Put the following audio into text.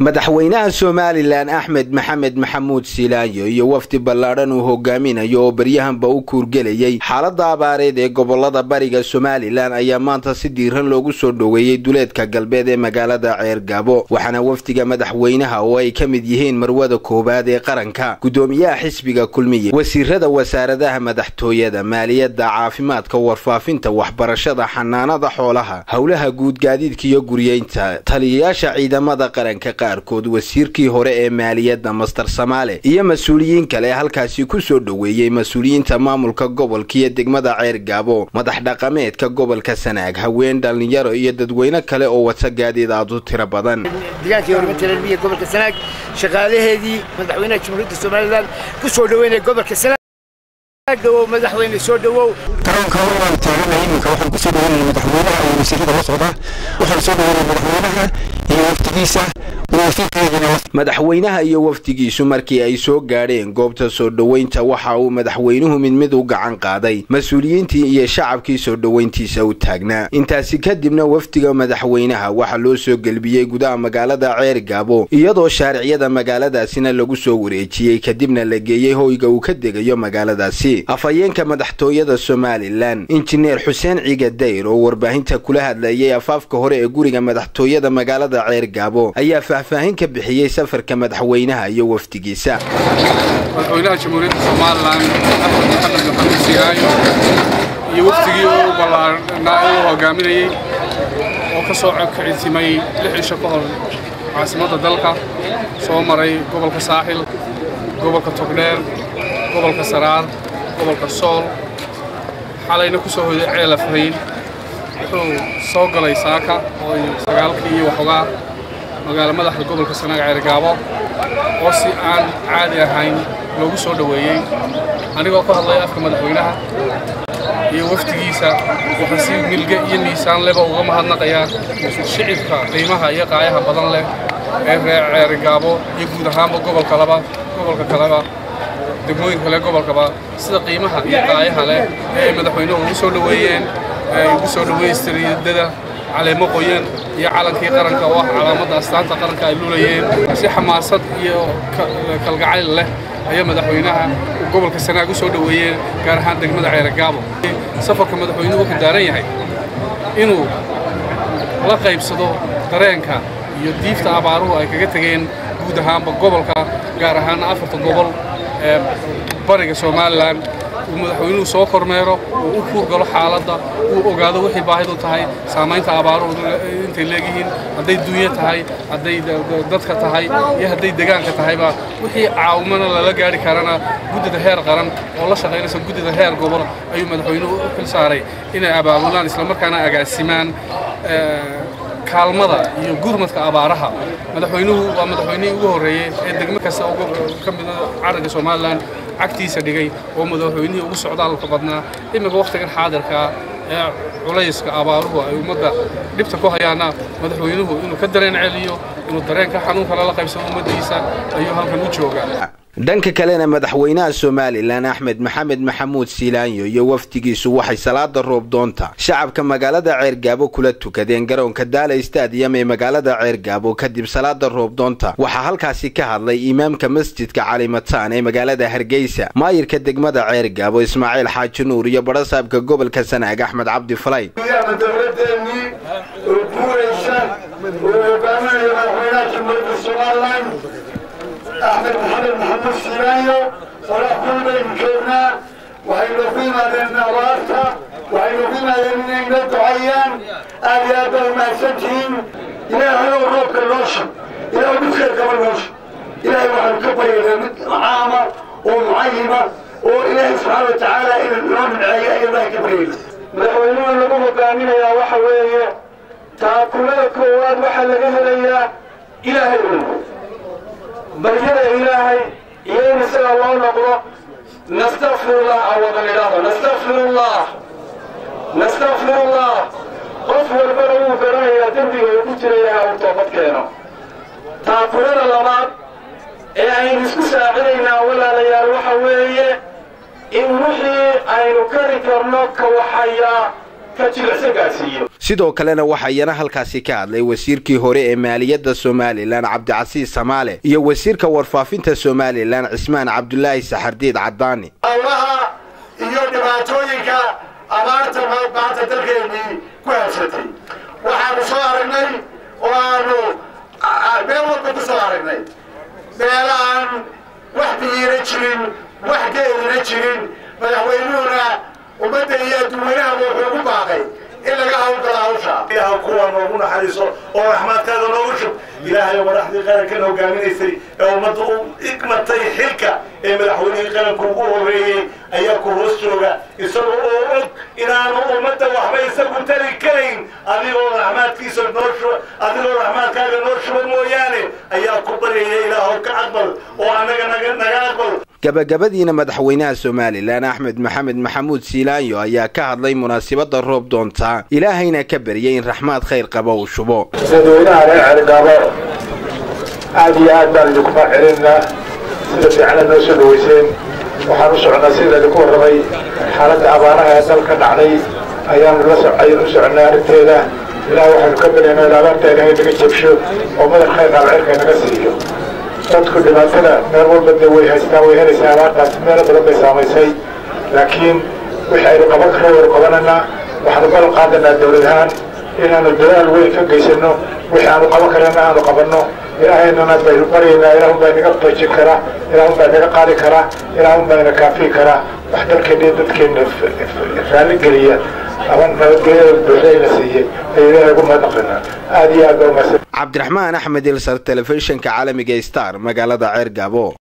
madaxweynaha somalilan axmed maxamed maxamuud silaanyo iyo wafdi ballaadhan uu hogaaminayo oo baryahanba u kuurgelayay xaalada abaareed ee gobolada bariga somalilan ayaa maanta si diiran loogu soo dhoweeyey duleedka galbeed ee magaalada ceergabo waxaana wafdiga madaxweynaha oo ay ka mid yihiin marwada koowaad ee qaranka gudoomiyaha xisbiga kulmiye wasiirada wasaaradaha madaxtooyada maaliyadda caafimaadka warfaafinta waxbarashada xanaanada xoolaha howlaha guud gaadiidka iyo guryeynta taliyayaasha ciidamada qaranka qaarkood wasiirkii hore ee maaliyadda master samaale iyo mas-uuliyiin kale halkaasi ku soo dhoweeyey mas-uuliyiinta maamulka gobolka iyo degmada ceer gaabo madax dhaqameedka gobolka sanaag haween dhallinyaro iyo dadweyne kale oo wata gaadiid aad u tiro badan deegaankii horumarinta reermiya gobolka sanaag shaqaalaheedii madaxweynaha jamhuuriyadda somalilan ku soo dhoweynaya gobolka sanaag dhowow madaxweyne soo dhowow garoonka waan taaganay iminka waxaan ku soo dhoweynaya madaxweynaha iyo wasiirada la socda waxaan soo dhoweynaya madaxweynaha iyo wafdigiisa madaxweynaha iyo wafdigiisu markii ay soo gaadheen goobta soo dhoweynta waxa uu madaxweynuhu mid mid u gacan qaaday mas-uuliyiintii iyo shacabkii soo dhoweyntiisa u taagnaa intaasi kadibna wafdiga madaxweynaha waxaa loo soo gelbiyey gudaha magaalada ceer gaabo iyadoo shaariciyada magaaladaasina lagu soo wareejiyey kadibna la geeyey hoyga uu ka degayo magaaladaasi afhayeenka madaxtooyada somalilan injineer xuseen ciga dayr oo warbaahinta kula hadlayay afaafka hore ee guriga madaxtooyada magaalada ceer gaabo ayaa faahfaahin ka bixiyey safarka madaxweynaha iyo wafdigiisa madaxweynaha jamhuuriyadda somalilan axmed maxamed maxamuud siiraayo iyo wafdigii u ballaarnaa uu hogaaminayey oo ka soo kicitimay lix cisho ka hor caasimadda dalka soo maray gobolka saaxil gobolka togdheer gobolka saraar gobolka sool xalayna ku soo hoyday ceelafrayn wuxuu soo galay saaka oo sagaalkii iyo waxoogaa magaalo madaxda gobolka sanaag ceergaabo oo si aan caadi ahayn loogu soo dhoweeyey anigoo ka hadlaya afka madaxweynaha iyo wafdigiisa waxaan si milge iyo miisaan leba uga mahadnaqayaa shicibka qiimaha iyo qaayaha badan leh ee reer ceergaabo iyo guud ahaanba gobolka laba gobolka kaleba degmooyinka kale gobolkaba sida qiimaha iyo qaayaha leh ee ay madaxweynuhu ugu soo dhoweeyeen ay ugu soo dhoweystiriidada caleemo qoyan iyo calankii qaranka oo ah calaamadda astaanta qaranka ay lulayeen si xamaasad iyo kalgacayl leh ayaa madaxweynaha uu gobolka sanaag u soo dhoweeyeen gaar ahaan degmada ceeragaabo safarka madaxweynuhu wuxuu daaran yahay inuu la qaybsado dareenka iyo diifta abaaruhu ay kaga tegeen guud ahaanba gobolka gaar ahaana afarta gobol ee bariga somalilan uu madaxweynuhu soo kormeero uu u kuurgalo xaaladda uu ogaado wixii baahidu tahay saamaynta abaaruhu intay leegyihiin hadday dunya tahay hadday dadka tahay iyo hadday degaanka tahayba wixii caawimana lala gaari karana guddida heer qaran oo la shaqaynaysa guddida heer gobol ayuu madaxweynuhu u xil saaray inay abaabulaan islamarkaana agaasimaan kaalmada iyo gurmadka abaaraha madaxweynuhu waa madaxweynihii ugu horreeyey ee degmo kasta ka mida carriga somalilan cagtiisa dhigay oo madaxweynihii ugu socdaalka badnaa iminka wakhtigan xaadirkaa ee culayska abaaruhu ay ummadda dhibta ku hayaana madaxweynuhu inuu ka dareen celiyo inuu dareenka xanuunka lala qaybsado ummaddiisa ayuu halkan u joogaa dhanka kalena madaxweynaha somalilan axmed maxamed maxamuud silaanyo iyo wafdigiisu waxay salaada roobdoonta shacabka magaalada ceergaabo kula tukadeen garoonka daala stadium ee magaalada ceergaabo kadib salaada roobdoonta waxaa halkaasi ka hadlay imaamka masjidka calimataan ee magaalada hargeysa maayirka degmada ceergaabo ismaaciil xaaji nuur iyo badhasaabka gobolka sanaag axmed cabdi falay axmed maxamed maxamuud siilaayo qoraxdul baynu joognaa waxaynu ku yimaadeen abaarta waxaynu ku yimaadeen inay noo ducayaan aad iyo aad baa umahadsantihiin ilaahay oo roobka noosha ilaahay midkeed kaba noosha ilaahay waxaanu ka baryaynaa mid caama oo mucayima oo ilaahay subxaana wa tacaala inuu inoo midceeyo ayaan ilaahay ka baryayna madaxweynuha lagu hogaaminayaa waxa weeye taakulada koowaad waxaa laga helayaa ilaahay un baryada ilaahay iyo in isaga loo noqdo nastakfirullah awadan idhaahdo nastakfirullah nastakfirullah qof walbana wuu garanayaa dembiga uu ku jira ilaha uu toobad keeno taakulada labaad ee aynu isku saacidaynaa walaalayaal waxa weeye in wixii aynu kari karno ka waxayaa ka jilicsan gaadhsiiyo sidoo kalena waxaa iyana halkaasi ka hadlay wasiirkii hore ee maaliyadda somalilan cabdicasiis samaale iyo wasiirka warfaafinta somalilan cismaan cabdulaahi saxardiid cadaani howlaha iyo dhibaatooyinka abaarta maanta dalkeennii ku habsatay waxaanu soo aragnay oo aanu meel walba ku soo aragnay meela aan wax biyiina jirin wax geelina jirin madaxweynuhuna ummadda iyo adduunyanaha wuxuu ugu baaqay in laga hawlgalo hawsha ilaha kuwa noogu naxariiso oo raxmaadkaada noogu shub ilaahay madaxdii qarankan hogaaminaysay ee ummadda u igmatay xilka ee madaxweynihii qaranku ugu horreeyey ayaa ku hoos jooga isaga oo og inaanu ummadda waxba isagu tari karayn adigoo raxmaadkiisa noo shuba adigoo raxmaadkaaga noo shuba mooyaane ayaa ku baryaya ilaahow ka aqbal oo annaga naga naga aqbal gabagabadiina madaxweynaha somalilan axmed maxamed maxamuud siilaanyo ayaa ka hadlay munaasibadda roob doontaa ilaahayna ka baryay in raxmaad khayr qaba uu shubo dadweynaha reer cergaabo aad iyo aad baan idinku mahadcelinaynaa sida fiicana noo soo dhaweyseen waxaan u socnaa sida idinku warramay xaaladda abaaraha ee dalka dhacday ayaanu la ayaan u soconnay arrinteeda ilaah waxaanu ka baryaynaa in abaarta ilaahay naga jabsho oo madar khayr qaabcirka naga siiyo dadku dhibaatada meel walba dee way haystaan way helaysaa abaartaas meelo badan bay saamaysay laakiin wixii aynu qaban karo waynu qabananaa waxaanu ballan qaadanaa dowlad ahaan inaanu dadaal weyn ka geysano wixii aanu qaban karana aanu qabanno ilaahaynana baynu baryaynaa ilaahun baa inaga bajin kara ilaahun baa inaga qaadi kara ilaahun baa ina kaafiyi kara wax dalkeenna iyo dadkeenna raalli geliya ama nabadgelyada buuxdayna siiyey ayuu ilaahay ugu mahadnaqinaa aad iyo aad baa umahadsan cabdiraxmaan axmed ilsar telefishinka caalamiga star magaalada ceer gaabo